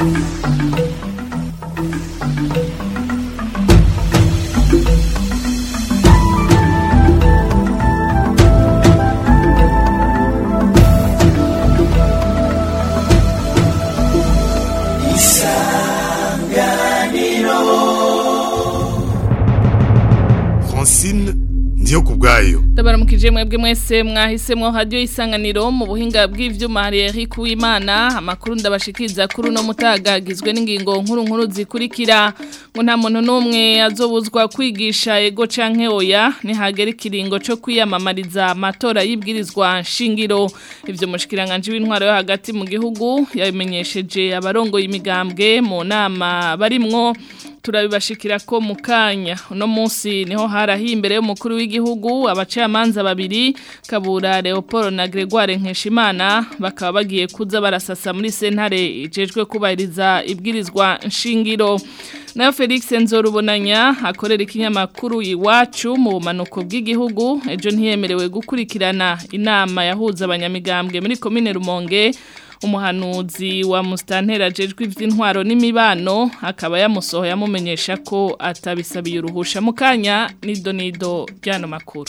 Francine ndiyo kubwayo Ndabaramukije mwebwe mwese mwahisemwo radio isanganiro mu buhinga bw'ivyuma hari Eric Uwimana amakuru ndabashikiriza kuri no mutagagizwe n'ingingo nkuru nkuru zikurikira ngo nta muntu numwe azobuzwa kwigisha ego canke oya nihagera ikiringo co kwiyamamariza amatora y'ibwirizwa nshingiro ivyo mushikiranganje w'intwaro yo hagati mu gihugu yabimenyesheje abarongo y'imigambwe mu nama barimwo turabibashikira ko mu kanya uno munsi niho harahiye imbere y'umukuru w'igihugu abacamanza babiri kabura Leopold na Gregoire Nkeshimana bakaba bagiye kuza barasasa muri sentare ijejwe kubahiriza ibwirizwa nshingiro nayo Felix Nzorubonanya akorera ikinyamakuru iwacu mu bumanuko bw'igihugu ejo ntiyemerewe gukurikirana inama yahuza abanyamigambwe muri komine Rumonge umuhanuzi wa mustantera jejwe ivy'intwaro n'imibano akaba yamusohoye amumenyesha ko atabisabiye uruhusha mu kanya nido nido byano makuru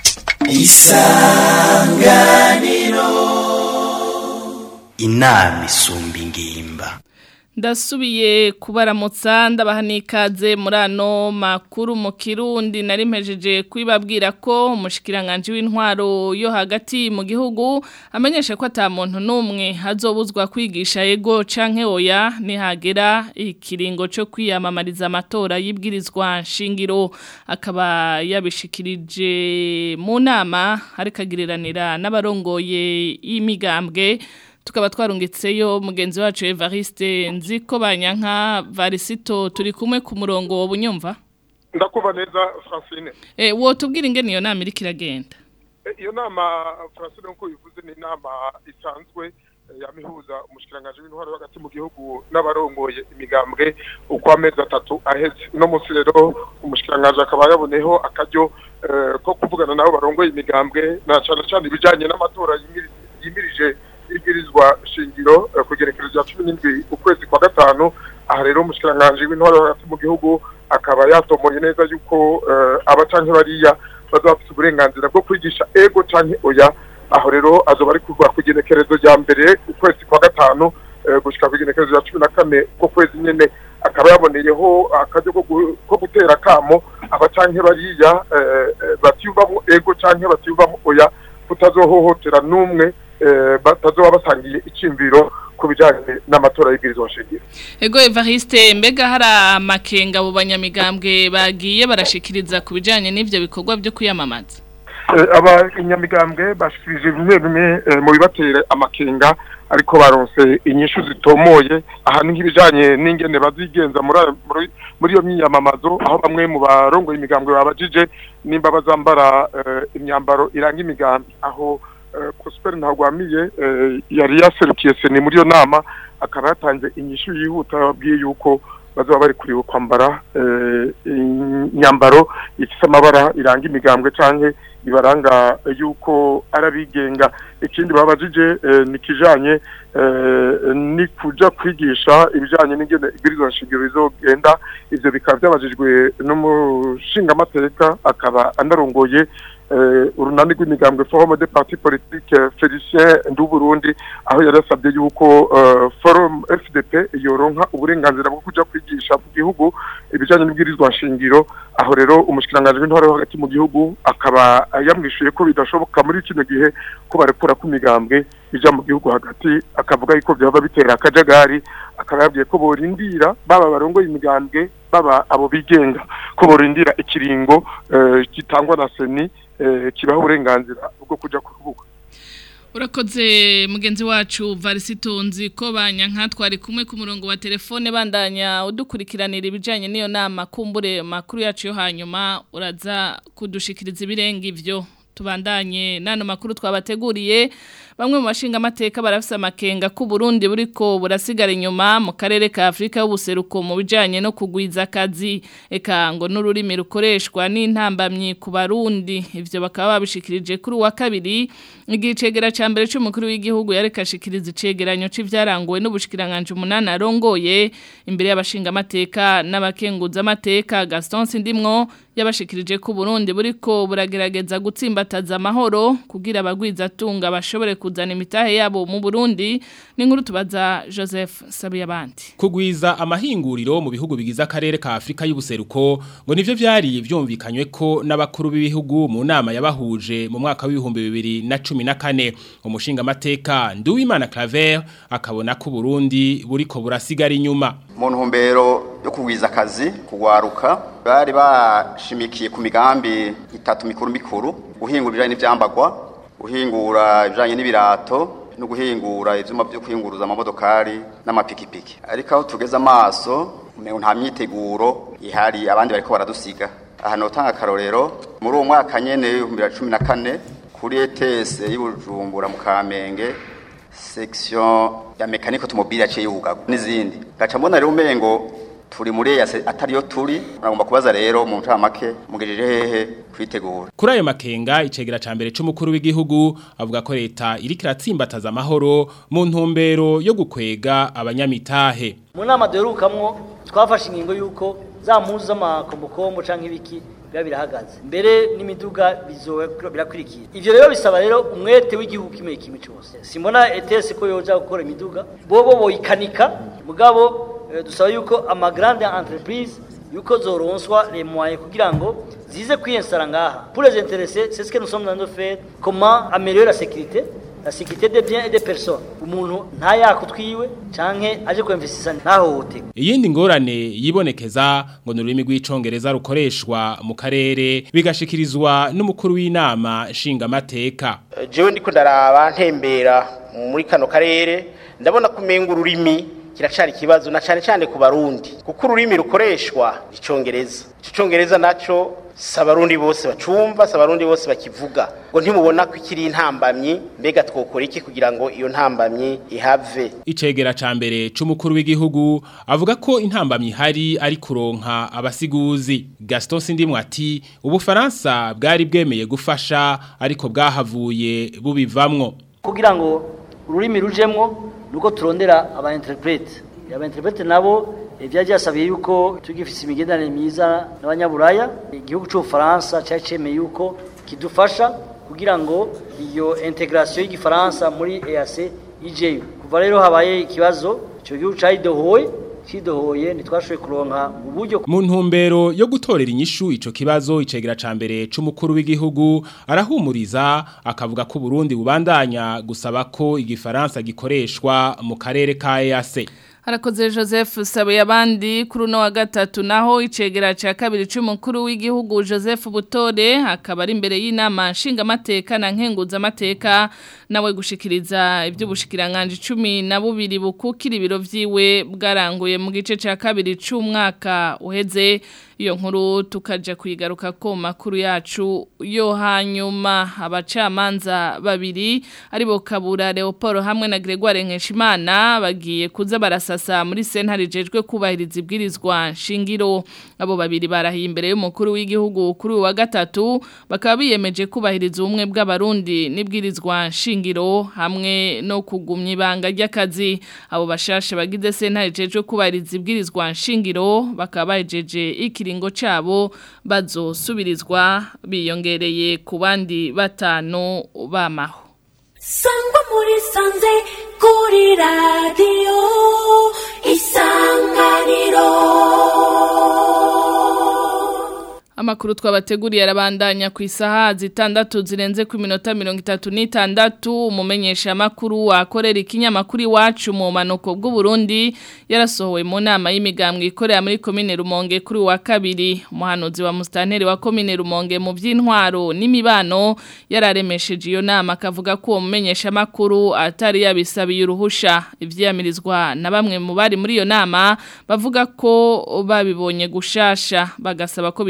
isanganiro inama isumba ingimba ndasubiye kubaramutsa ndabaha n'ikaze muri ano makuru mu kirundi nari mpejeje kwibabwira ko umushikiranganje w'intwaro yo hagati mu gihugu amenyesha ko ata muntu n'umwe azobuzwa kwigisha ego canke oya nihagera ikiringo cyo kwiyamamariza amatora y'ibwirizwa nshingiro akaba yabishikirije mu nama ariko agiriranira n'abarongoye y'imigambwe tukaba twarungitseyo mugenzi wacu Evariste nziko banyanka varisito turi kumwe ku murongo wo bunyumva ndakuva neza Francine eh wo tubwira ingene iyo nama iriko iragenda iyo nama Francine nko bivuze ni inama isanzwe yamihuza umushikiranganje w'intwaro hagati mu gihugu n'abarongoye imigambwe uko amezi atatu aheze no munsi rero umushikiranganje akaba yaboneho akaryo ko kuvugana nabo barongoye imigambwe na cyane cyane ibijanye n'amatora yimirije ibwirizwa shingiro kugerekereza cumi n'indwi ukwezi kwa gatanu aha rero umushikiranganje w'intwaro hagati mu gihugu akaba yatomoye neza yuko aba canke bariya bazaba bafite uburenganzira bwo kwigisha ego canke oya aho rero azoba ari kuva ku igenekerezo rya mbere ukwezi kwa gatanu gushika ku igenekerezo rya cumi na kane ko kwezi nyene akaba yaboneyeho akaryo ko gutera akamo aba canke bariya batiyumvamo ego canke batiyumvamo oya kutazohohotera n'umwe batazoba basangiye icyimviro ku bijyanye n'amatora y'ibwirizwa nshingiro ego evariste mbega hari amakenga abo banyamigambwe bagiye barashikiriza ku bijyanye n'ibyo bikorwa byo kwiyamamaza abanyamigambwe bashikirije bimwe bimwe mu bibatera amakenga ariko baronse inyishu zitomoye aha ni nk'ibijyanye n'ingene bazigenza muri iyo myiyamamazo aho bamwe mu barongoye imigambwe babajije nimba bazambara imyambaro iranga imigambi aho Prosper ntagwamiye yari yaserukiye seni muri iyo nama akaba yatanze inyishu yihuta babwiye yuko bazaba bari kuriwe kwambara imyambaro ifite amabara iranga imigambwe canke ibaranga yuko arabigenga ikindi babajije ni kijanye ni kuja kwigisha ibijanye n'ingene ibwirizwa nshingiro bizogenda ivyo bikaba byabajijwe n'umushingamateka akaba anarongoye urunani rw'imigambwe forum de parti politique Felicien Nduburundi aho yarasabye yuko forum FDP yoronka uburenganzira bwo kuja kwigisha mu gihugu ibijanye n'ibwirizwa nshingiro aho rero umushikiranganje w'intwaro hagati mu gihugu akaba yamwishuye ko bidashoboka muri kino gihe ko barekura ku migambwe ija mu gihugu hagati akavuga yuko byaba bitera akajagari akaba yabwiye ko borindira baba barongoye imigambwe baba abo bigenga ko borindira ikiringo gitangwa na seni kibaho uburenganzira bwo kuja ku rubuga urakoze mugenzi wacu varisitonzi ko banyanka twari kumwe ku murongo wa telefone bandanya udukurikiranira ibijyanye n'iyo nama kumbure makuru yacu yo hanyuma uraza kudushikiriza ibirenga ibyo tubandanye nano makuru twabateguriye bamwe mu bashinga amateka barafise amakenga ku Burundi buriko burasigara inyuma mu karere ka Afrika y'ubuseruko mu bijanye no kugwiza akazi eka ngo n'ururimi rukoreshwa n'intambamyi ku barundi ivyo bakaba babishikirije kuri wa kabiri igihe cegera ca mbere c'umukuru w'igihugu yarekashikiriza icegeranyo c'ivyaranguwe n'ubushikiranganje umunani arongoye imbere y'abashinga amateka n'abakenguza amateka Gaston Sindimwo yabashikirije ku Burundi buriko buragerageza gutsimbataza amahoro kugira abagwiza tunga bashobore kuzana imitahe yabo mu Burundi n'inkuru tubaza Joseph Sabiyabandi kugwiza amahinguriro mu bihugu bigize akarere ka Afrika y'ubuseruko ngo nivyo vyari vyumvikanywe ko n'abakuru b'ibihugu mu nama yabahuje mu mwaka w'ibihumbi bibiri na cumi na kane umushinga amateka Nduwimana Claver akabona ko Burundi buriko burasigara inyuma mu ntumbero yo kugwiza akazi kugwaruka bari bashimikiye ku migambi itatu mikuru mikuru guhingura ibijanye n'ivyambagwa guhingura ibijanye n'ibirato no guhingura ivyuma byo kwinguruza amamodokari n'amapikipiki ariko aho tugeze amaso umengo nta myiteguro ihari abandi bariko baradusiga aha notanga akarorero muri uwo mwaka nyene w'ibihumbi bibiri na cumi na kane kuri ETS y'Ibujumbura mu Kamenge section ya mekaniko automobile yaciye yugaga n'izindi gaca mbona rero umengo turi muri EAC atariyo turi nagomba kubaza rero mu ncamake mugejeje hehe kwitegura kuri ayo makenga icegera ca mbere c'umukuru w'igihugu avuga ko leta iriko iratsimbataza amahoro mu ntumbero yo gukwega abanyamitahe mu nama duherukamwo twafashe ingingo y'uko za mpuzu z'amakombokombo canke ibiki biba birahagaze mbere n'imiduga bizowe birakurikira ivyo rero bisaba rero umwete w'igihugu kimwe kimwe cyose simbona ETS ko yoja gukora imiduga bobo boyikanika mugabo eh, dusaba yuko ama grande entreprise yuko zoronswa les moyens kugira ngo zize kwiyensara ngaha pour les intéressés c'est ce que nous sommes dans nos faire comment améliorer la sécurité la sécurité des biens et des personnes umuntu ntayakutwiwe canke aje kwemvesisa ntahohoterwe iyindi ngorane yibonekeza ngo ni ururimi rw'icongereza rukoreshwa mu karere bigashikirizwa n'umukuru w'inama nshingamateka jewe ndiko ndaraba ntembera muri kano karere ndabona kumenga ururimi kiracari ikibazo na cane cane ku barundi kuko ururimi rukoreshwa icongereza ico congereza naco si abarundi bose bacumva si abarundi bose bakivuga ngo ntimubona ko ikiri intambamyi mbega twokora iki kugira ngo iyo ntambamyi ihave icegera ca mbere c'umukuru w'igihugu avuga ko intambamyi ihari ari kuronka abasiguzi Gaston Sindimwe ati ubufaransa bwari bwemeye gufasha ariko bwahavuye bubivamwo kugira ngo ururimi rujemwo nuko turondera aba interprete aba interprete nabo ibyaje yasabiye yuko tugifise imigenderanire myiza n'abanyaburaya igihugu cy'ubufaransa cyari cemeye yuko kidufasha kugira ngo iyo integration y'igifaransa muri EAC ijeyo kuva rero habaye ikibazo icyo gihugu cyayidohoye kidohoye ntitwashoboye kuronka uburyo mu ntumbero yo gutorera inyishu ico kibazo icegera ca mbere c'umukuru w'igihugu arahumuriza akavuga ko Burundi bubandanya gusaba ko igifaransa gikoreshwa mu karere ka EAC Harakoze Joseph Sabe abandi kuri uno wa gatatu naho icegera ca kabiri c'umukuru w'igihugu Joseph Butore akaba ari imbere y'inama nshinga amateka na nkenguza amateka nawe gushikiriza ivy'ubushikiranganje 10 na bubiri bukukira ibiro vyiwe bwaranguye mu gice ca kabiri c'umwaka uheze iyo nkuru tukaja kuyigaruka ko makuru yacu yo hanyuma abacamanza babiri aribo Kabura Leopold hamwe na Gregoire Nkeshimana bagiye kuza barasasa muri sentare jejwe kubahiriza ibwirizwa shingiro abo babiri barahiye imbere y'umukuru w'igihugu kuri wa gatatu bakaba biyemeje kubahiriza ubumwe bw'abarundi n'ibwirizwa shingiro hamwe no kugumya ibanga ry'akazi abo bashashe bagize sentare jejwe kubahiriza ibwirizwa shingiro bakaba bajeje iki ikiringo cabo bazosubirizwa biyongereye ku bandi batanu bamaho sangwa muri sanze kuri radiyo isanganiro Amakuru twabateguriye arabandanya ku isaha zitandatu zirenze ku minota mirongo itatu n'itandatu umumenyesha makuru wakorera ikinyamakuru iwacu mu manuko bw'u Burundi yarasohowe mu nama y'imigambwe ikorera muri komine Rumonge kuri wa kabiri umuhanuzi wa mustanteri wa komine Rumonge mu by'intwaro n'imibano yararemesheje iyo nama akavuga ko uwo mumenyesha makuru atari yabisabiye uruhusha ivyamirizwa na bamwe mu bari muri iyo nama bavuga ko babibonye gushasha bagasaba ko bitos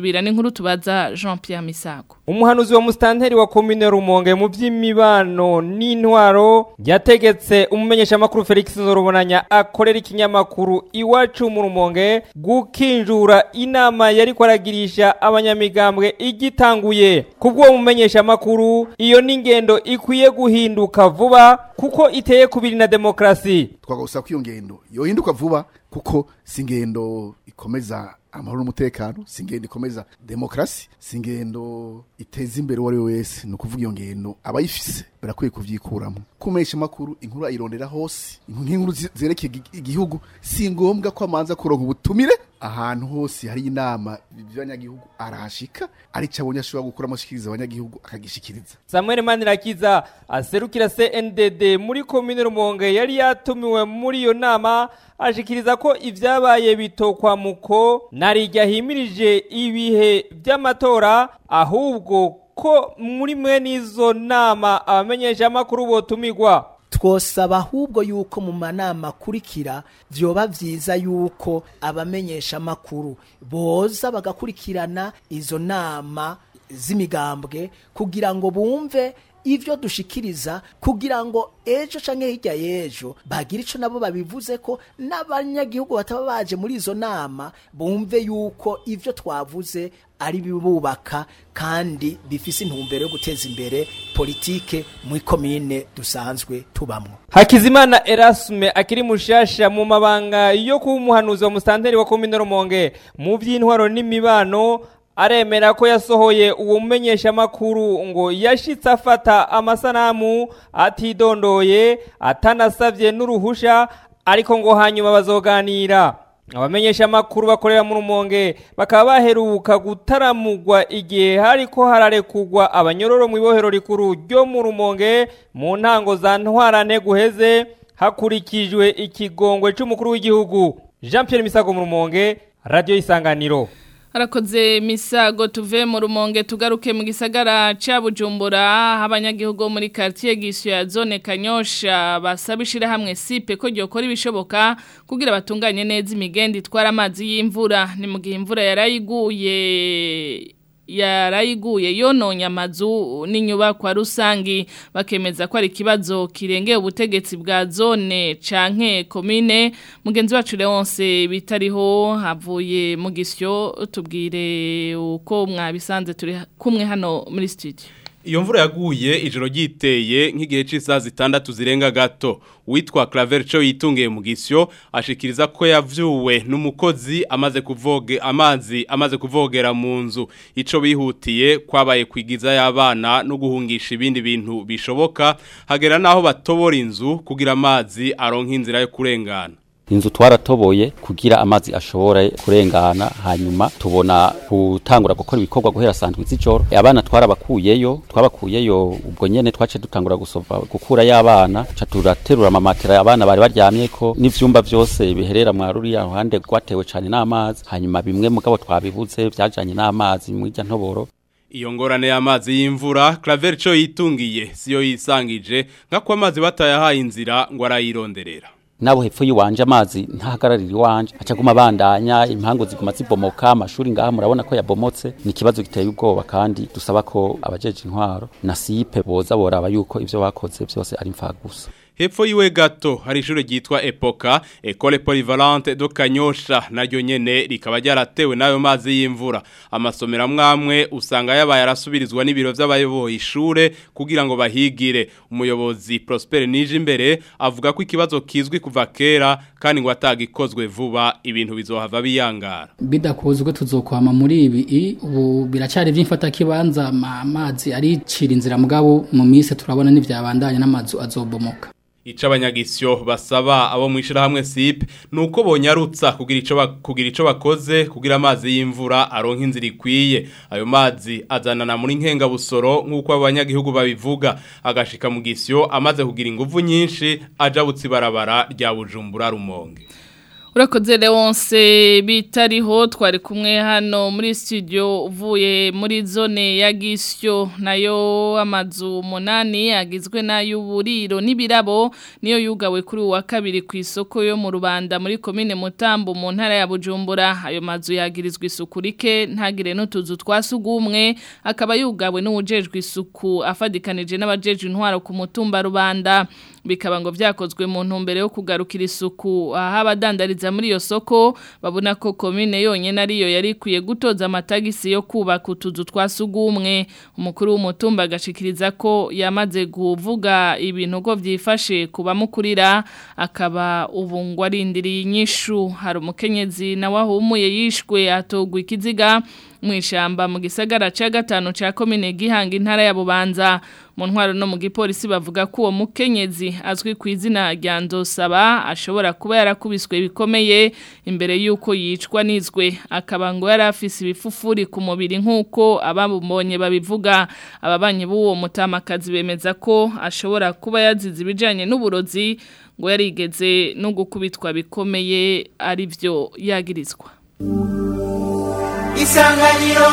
dusubira n'inkuru tubaza Jean Pierre Misago umuhanuzi wa mustanteri wa komine rumonge mu by'imibano n'intwaro yategetse umumenyesha makuru Felix Zorobonanya akorera ikinyamakuru iwacu mu rumonge gukinjura inama yari kwaragirisha abanyamigambwe igitanguye kubwo umumenyesha makuru iyo n'ingendo ikwiye guhinduka vuba kuko iteye kubiri na demokrasi twagusaba ko iyo ngendo yohinduka vuba kuko si ingendo ikomeza amahoro n'umutekano si ingendo ikomeza demokarasi si ingendo iteza imbere uwo ari we wese ni ukuvuga iyo ngendo abayifise barakwiye kuvyikuramo kumesha makuru inkuru ayirondera hose inkuru zerekeye igihugu si ngombwa ko amanza kuronka ubutumire ahantu hose hari inama by'abanyagihugu arahashika ari cyo abonye ashobora gukuramo ashikiriza abanyagihugu akagishikiriza Samuel Manirakiza aserukira CNDD muri komine Rumonge yari yatumiwe muri iyo nama ashikiriza ko ivyabaye bitokwa muko narijya himirije ibihe by'amatora ahubwo ko muri mwe n'izo nama abamenyesha makuru botumigwa twosaba ahubwo yuko mu manama akurikira vyoba vyiza yuko abamenyesha makuru boza bagakurikirana izo nama z'imigambwe kugira ngo bumve ivyo dushikiriza kugira ngo ejo canke hirya y'ejo bagira ico nabo babivuze ko n'abanyagihugu bataba baje muri izo nama bumve yuko ivyo twavuze ari bibubaka kandi bifise intumbero yo guteza imbere politike muri komine dusanzwe tubamwo Hakizimana Erasme akiri mushasha mu mabanga yo kuba umuhanuzi wa mustanteri wa komine Rumonge mu by'intwaro n'imibano aremera ko yasohoye uwo mumenyesha makuru ngo yashitse afata amasanamu atidondoye atanasavye n'uruhusha ariko ngo hanyuma bazoganira abamenyesha makuru bakorera mu rumonge bakaba baheruka gutaramugwa igihe hariko hararekugwa abanyororo mu ibohero rikuru ryo mu rumonge mu ntango za ntwarane guheze hakurikijwe ikigongwe c'umukuru w'igihugu Jean Pierre Misago mu rumonge radio isanganiro Arakoze misago tuve mu rumonge tugaruke mu gisagara ca Bujumbura abanyagihugu muri quartier gisyo ya zone Kanyosha basabishira hamwe sipe ko gyokora ibishoboka kugira batunganye neza imigendi itwara amazi y'imvura ni mu gihe imvura yarayiguye yarayiguye yononye amazu n'inyubakwa rusangi bakemeza ko ari ikibazo kirengeye ubutegetsi bwa zone canke komine mugenzi wacu Leonce bitariho havuye mu gisyo tubwire uko mwabisanze turi kumwe hano muri studio Iyo mvura yaguye ijoro ryiteye nk'igihe cy'isaha zitandatu zirenga gato witwa Claver cyo yitungiye mu gisyo ashikiriza ko yavyuwe n'umukozi amaze kuvoge amazi amaze kuvogera mu nzu ico bihutiye kwabaye kwigiza y'abana no guhungisha ibindi bintu bishoboka hagera naho batobora inzu kugira amazi aronka inzira yo kurengana inzu twaratoboye kugira amazi ashobora kurengana hanyuma tubona gutangura gukora ibikorwa guhera sandwi z'ijoro abana twarabakuyeyo twabakuyeyo ubwo nyene twace dutangura gusova gukura y'abana ca turaterura amamatera abana bari baryamye ko n'ivyumba vyose biherera mwa ruriya ruhande rwatewe cane n'amazi hanyuma bimwe mugabo twabibuze vyajanye n'amazi mw'irya ntoboro Iyo ngorane y'amazi y'imvura Claver cyo yitungiye siyo yisangije nka ko amazi batayahaye inzira ngo arayironderera nabo hepfo yiwanje amazi ntahagararira iwanje acaguma bandanya impango ziguma zibomoka amashuri ngaha murabona ko yabomotse ni ikibazo giteye ubwoba kandi dusaba ko abajeje intwaro na sipe boza boraba yuko ivyo bakoze byose ari mfagusa Hepfo yiwe gato hari ishure ryitwa Epoka Ecole Polyvalente do Kanyosha naryo nyene rikaba ryaratewe nayo mazi y'imvura amasomero amwamwe usanga yabaye arasubirizwa n'ibiro vy'abayoboye ishure kugira ngo bahigire umuyobozi Prosper Nije imbere avuga ko ikibazo kizwi kuva kera kandi ngo atagikozwe vuba ibintu bizohava biyangara bidakozwe tuzokwama muri ibi ubu biracari vy'imfata kibanza amazi aricira inzira mugabo mu mise turabona n'ivyabandanya n'amazu azobomoka Ica abanyagisyo basaba abo mwishira hamwe SIP nuko bonyarutsa kugira ico kugira ico bakoze kugira amazi y'imvura aronka inzira ikwiye ayo mazi azanana muri nkenga busoro nkuko abanyagihugu babivuga agashika mu gisyo amaze kugira inguvu nyinshi aja butsi barabara rya Bujumbura rumonge urakoze Leonce bitariho twari kumwe hano muri studio uvuye muri zone ya Gisyo nayo amazu munani agizwe n'ay'uburiro n'ibirabo niyo yugawe kuri uwa kabiri ku isoko yo mu Rubanda muri commune Mutambo mu ntara ya Bujumbura ayo mazu yagirizwa isuku rike ntagire n'utuzu twasugumwe akaba yugawe n'ujejwe isuku afadikanije n'abajejwe intwaro ku mutumba Rubanda bikaba ngo vyakozwe mu ntumbero yo kugarukira isuku aha abadandariza muri iyo soko babona ko komine yonyene ariyo yari ikwiye gutoza amatagisi yo kubaka utuzu twasugumwe umukuru w'umutumba agashikiriza ko yamaze kuvuga ibintu ko vyifashe kubamukurira akaba ubu ngo arindiriye inyishu hari umukenyezi nawe ahumuye yishwe atogwa ikiziga mwishamba mu gisagara ca gatanu ca komine gihanga intara ya Bubanza mu ntwaro no mu gipolisi bavuga ko uwo mukenyezi azwi ku izina rya Ndosaba ashobora kuba yarakubiswe bikomeye imbere yuko yicwa nizwe akaba ngo yari afise ibifufuri ku mubiri nk'uko abamubonye babivuga ababanyi b'uwo mutamakazi bemeza ko ashobora kuba yazize ibijanye n'uburozi ngo yarigeze no gukubitwa bikomeye ari byo yagirizwa isanganiro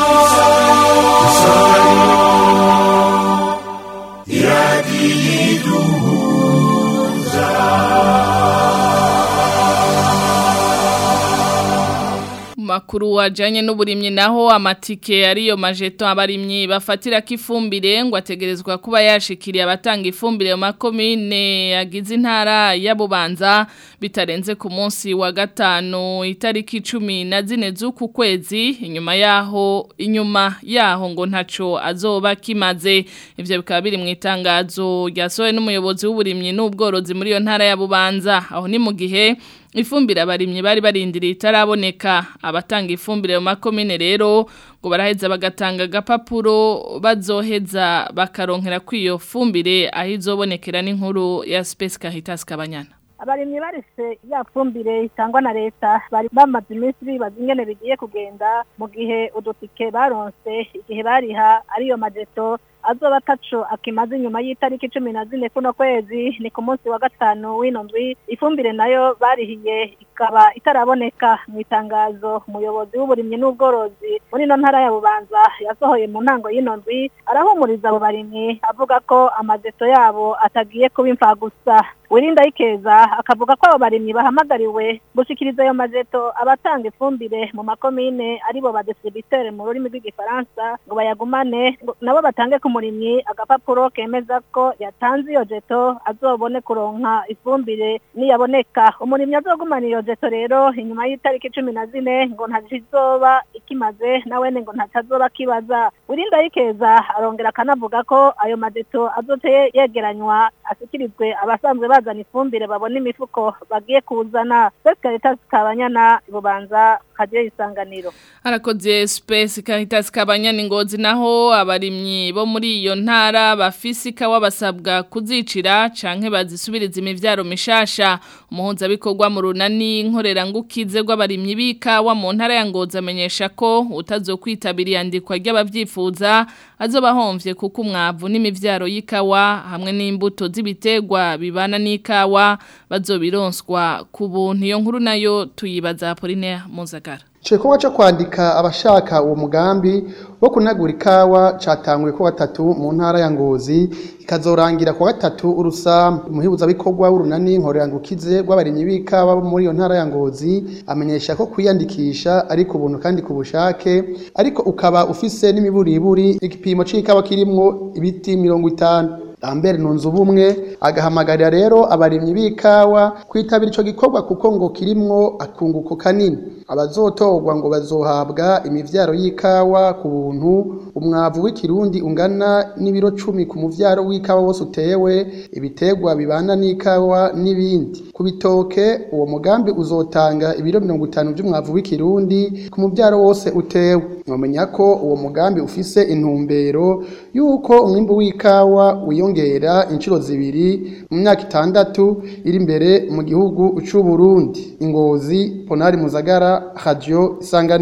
makuru wajanye n'uburimyi naho amatike ariyo majeto abarimyi bafatira kifumbire ngo ategerezwa kuba yashikiriye abatanga ifumbire mu makomine yagize intara ya Bubanza bitarenze ku munsi wa gatanu itariki 10 na zine z'uku kwezi inyuma yaho inyuma yaho ngo ntaco azoba kimaze ivyo bikaba biri mu itangazo ryasohowe n'umuyobozi w'uburimyi n'ubworozi muri iyo ntara ya Bubanza aho ni mu gihe ifumbire abarimyi bari barindiriye itaraboneka abatanga ifumbire mu makomine rero ngo baraheza bagatanga agapapuro bazoheza bakaronkera kw'iyo fumbire aho izobonekera n'inkuru ya Space Caritas Kabanyana abarimyi barise ya fumbire itangwa na leta bari bamaze iminsi bibaza ingene bigiye kugenda mu gihe udutike baronse igihe bariha ariyo majeto azoba ataco akimaze inyuma y'itariki cumi na zine kuno kwezi ni ku munsi wa gatanu w'ino ndwi ifumbire nayo barihiye ikaba itaraboneka mu itangazo umuyobozi w'uburimyi n'ubworozi muri ino ntara ya bubanza yasohoye mu ntango y'ino ndwi arahumuriza abo barimyi avuga ko amajeto yabo atagiye kuba imfagusa wirinda ikeza akavuga ko abo barimyi bahamagariwe gushikiriza ayo majeto abatanga ifumbire mu makomine aribo ba distributeur mu rurimi rw'igifaransa ngo bayagumane nabo batange ku murimyi agapapuro kemeza ko yatanze iyo jeto azobone kuronka ifumbire niyaboneka umurimyi azogumana iyo jeto rero inyuma y'itariki cumi na zine ngo ntazizoba ikimaze nawene ngo ntatazoba kibaza wirinda ikeza arongera akanavuga ko ayo majeto azote yegeranywa asikirizwe abasanzwe bazana ifumbire babona imifuko bagiye kuzana Caritas Kabanyana bubanza kagiye isanganiro Arakoze Space Caritas Kabanyana ngozi naho abarimyi bo muri iyo ntara bafise ikawa basabwa kuzicira canke bazisubiriza imivyaro mishasha umuhunza bikorwa mu runani nkorera ngukize rw'abarimyi b'ikawa mu ntara ya Ngozi amenyesha ko utazokwitabira yandikwa ry'abavyifuza azoba homvye kuko umwavu n'imivyaro y'ikawa hamwe n'imbuto z'ibiterwa bibana n'ikawa bazobironswa ku buntu iyo nkuru nayo tuyibaza Apollinaire Muzagara Chekwa cyo kwandika abashaka uwo mugambi wo kunagura ikawa catanguye ko gatatu mu ntara ya Ngozi ikazorangira ku gatatu urusa umuhibuza bikorwa w'urunani nkorerangukize rw'abarimyi b'ikawa bo muri iyo ntara ya Ngozi amenyesha ko kwiyandikisha ari ku buntu kandi ku bushake ariko ukaba ufise n'imiburiburi igipimo c'ikawa kirimwo ibiti 50 Lambert Nunzubumwe agahamagarira rero abarimyi b'ikawa kwitabira ico gikorwa kuko ngo kirimwo akunguko kanini abazotorwa ngo bazohabwa imivyaro y'ikawa ku buntu umwavu w'ikirundi ungana n'ibiro 10 ku muvyaro w'ikawa wose utewe ibitegwa bibana n'ikawa n'ibindi ku bitoke uwo mugambi uzotanga ibiro 50 by'umwavu w'ikirundi ku muvyaro wose utewe mwamenya ko uwo mugambi ufise intumbero yuko umwimbu w'ikawa wiyongera inshuro zibiri mu myaka itandatu iri imbere mu gihugu c'u Burundi ingozi Ponari Muzagara Radio Isanganiro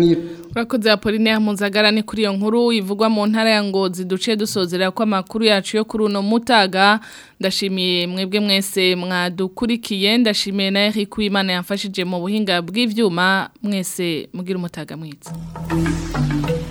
Urakoze Apolline Mpuzagara ni kuri iyo nkuru ivugwa mu ntara ya Ngozi duce dusozera ko amakuru yacu yo kuri uno mutaga ndashimiye mwebwe mwese mwadukurikiye ndashimiye na Eric Wimana yamfashije mu buhinga bw'ivyuma mwese mugira umutaga mwiza